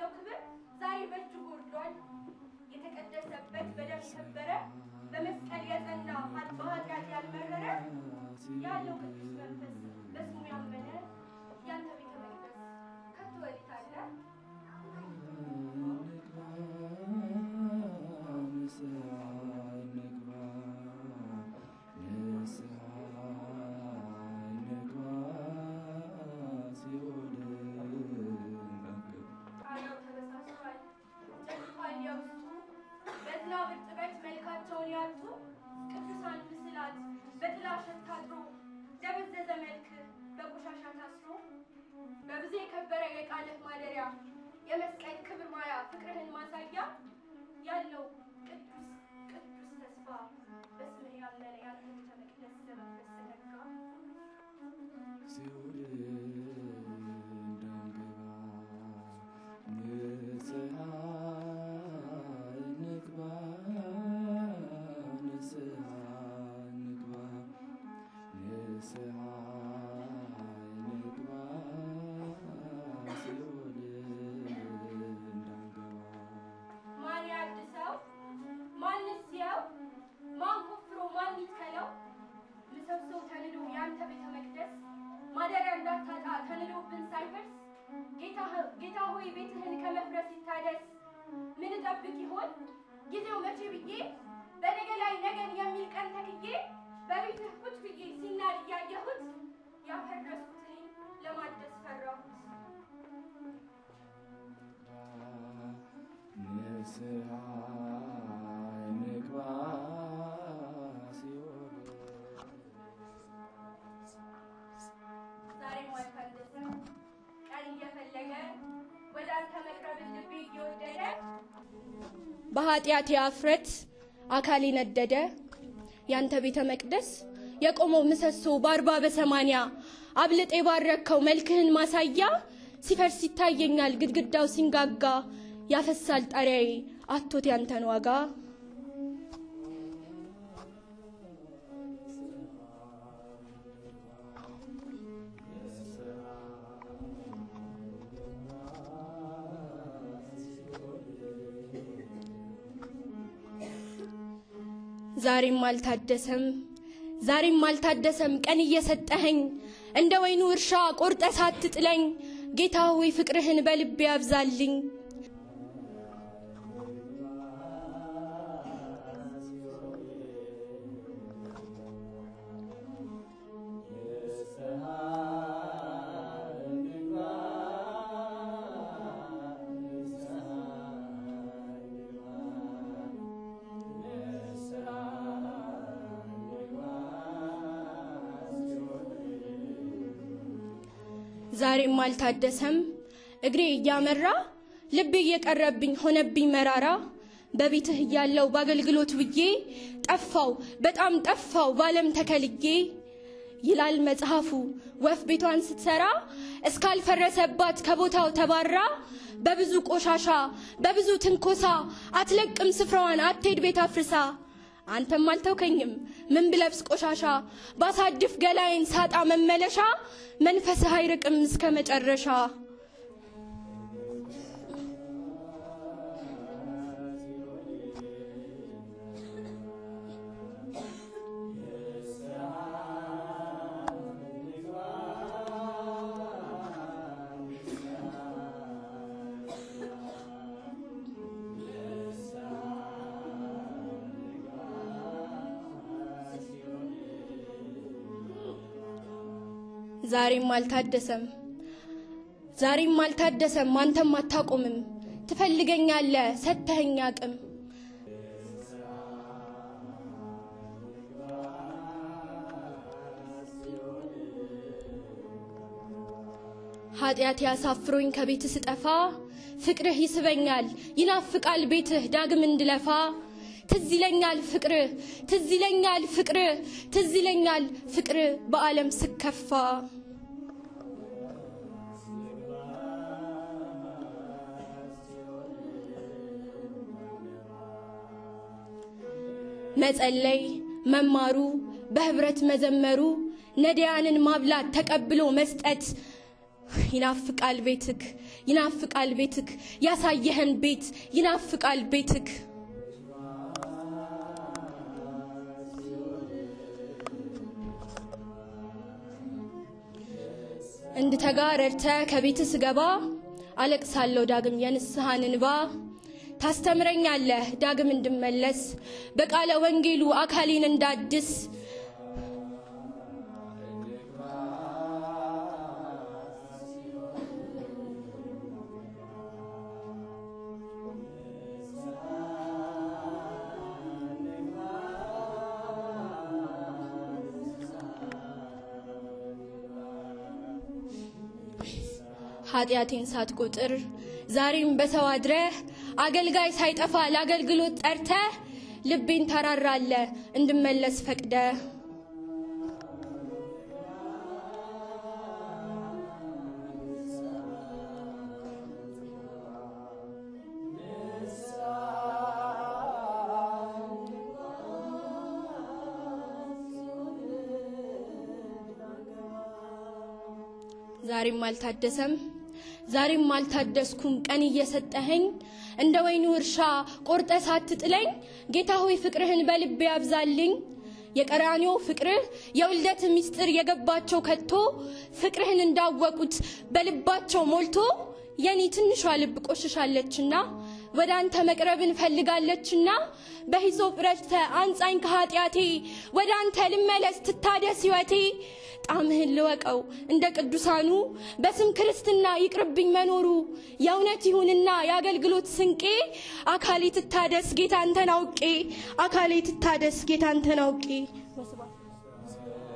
ያለው ክብር ዛሬ በእጅጉ ወርዷል። የተቀደሰበት በደም የከበረ በመስቀል የጸና በኃጢአት ያልመረረ ያለው ቅዱስ መንፈስ በስሙ ያመነ ያንተ ቤተ መቅደስ ከቶ ወዴት አለ? ጣሪያው ተበሳስቷል፣ ጨልፏል የውስጡ በዝናብ እርጥበት መልካቸውን ያጡ ቅዱሳን ምስላት በጥላሸት ታጥሮ ደበዘዘ መልክ በቆሻሻ ታስሮ በብዙ የከበረ የቃልህ ማደሪያ የመስቀል ክብር ማያ ፍቅርህን ማሳያ ያለው ቅዱስ ቅዱስ ተስፋ በስምህ ያመነ ያንተ ቤተ መቅደስ ለመንፈስ ተነጋ ማን ያድሰው? ማንስ ያው? ማን ቆፍሮ ማን ይትከለው? ምሰሶው ተንዶ ያንተ ቤተ መቅደስ ማደሪያ እንዳታጣ ተንዶብን ሳይፈርስ ጌታ ሆይ ቤትህን ከመፍረስ ይታደስ። ምን እጠብቅ ይሆን ጊዜው መቼ ብዬ በነገ ላይ ነገን የሚል ቀን ተክዬ በቤትህ ቁጭ ብዬ ሲናድ እያየሁት ያፈረስኩት እኔን ለማደስ ፈራሁት። ዛሬም አልታደሰም ቀን እየፈለገ ወደ አንተ መቅረብን ልቤ እየወደደ በኃጢአት የአፍረት አካል ነደደ ያንተ ቤተ መቅደስ የቆመው ምሰሶ በአርባ በሰማንያ አብልጥ የባረከው መልክህን ማሳያ ሲፈርስ ይታየኛል ግድግዳው ሲንጋጋ ያፈሳል ጣሪያዬ አቶት ያንተን ዋጋ ዛሬም አልታደሰም ዛሬም አልታደሰም ቀን እየሰጠኸኝ እንደ ወይኑ እርሻ ቆርጠ ሳትጥለኝ ጌታ ሆይ ፍቅርህን በልቤ ያብዛልኝ ዛሬም አልታደሰም እግሬ እያመራ ልቤ እየቀረብኝ ሆነብኝ መራራ በቤትህ እያለው በአገልግሎት ውዬ ጠፋው በጣም ጠፋው ባለም ተከልዬ ይላል መጽሐፉ ወፍ ቤቷን ስትሰራ እስካልፈረሰባት ከቦታው ተባራ በብዙ ቆሻሻ በብዙ ትንኮሳ አትለቅም ስፍራዋን አትሄድ ቤት አፍርሳ አንተም አልተውከኝም ምን ብለብስ ቆሻሻ ባሳድፍ ገላይን ሳጣ መመለሻ መንፈስህ አይርቅም እስከ መጨረሻ ዛሬም አልታደሰም ዛሬም አልታደሰም አንተም አታቆምም ትፈልገኛለህ ሰተኸኝ አቅም ኃጢአት ያሳፍሮኝ ከቤት ስጠፋ ፍቅርህ ይስበኛል ይናፍቃል ቤትህ ዳግም እንድለፋ ትዝ ይለኛል ፍቅርህ ትዝ ይለኛል ፍቅርህ ትዝ ይለኛል ፍቅርህ በዓለም ስከፋ መጸለይ መማሩ በህብረት መዘመሩ ነዳያንን ማብላት ተቀብሎ መስጠት ይናፍቃል ቤትክ ይናፍቃል ቤትክ ያሳየህን ቤት ይናፍቃል ቤትክ እንድተጋ ረድተ ከቤት ስገባ አለቅሳለሁ ዳግም የንስሐን እንባ ታስተምረኛለህ ዳግም እንድመለስ በቃለ ወንጌሉ አካሌን እንዳድስ ኃጢአቴን ሳትቆጥር ዛሬም በሰው አድረህ አገልጋይ ሳይጠፋ ለአገልግሎት ጠርተህ ልቤን ታራራለ እንድመለስ ፈቅደ ዛሬም አልታደሰም ዛሬም አልታደስኩም ቀን እየሰጠኸኝ እንደ ወይኑ እርሻ ቆርጠ ሳትጥለኝ ጌታ ሆይ ፍቅርህን በልቤ ያብዛልኝ የቀራኒዮ ፍቅርህ የውልደት ምስጢር የገባቸው ከቶ ፍቅርህን እንዳወቁት በልባቸው ሞልቶ የኔ ትንሿ ልብ ቆሽሻለችና ወደ አንተ መቅረብን ፈልጋለችና በሂሶጵ ረጭተ አንጻኝ ከኃጢአቴ ወደ አንተ ልመለስ ትታደስ ሕይወቴ ጣምህን ልወቀው እንደ ቅዱሳኑ በስም ክርስትና ይቅርብኝ መኖሩ የእውነት ይሁንና የአገልግሎት ስንቄ አካሌ ትታደስ ጌታ አንተን አውቄ አካሌ ትታደስ ጌታ አንተን አውቄ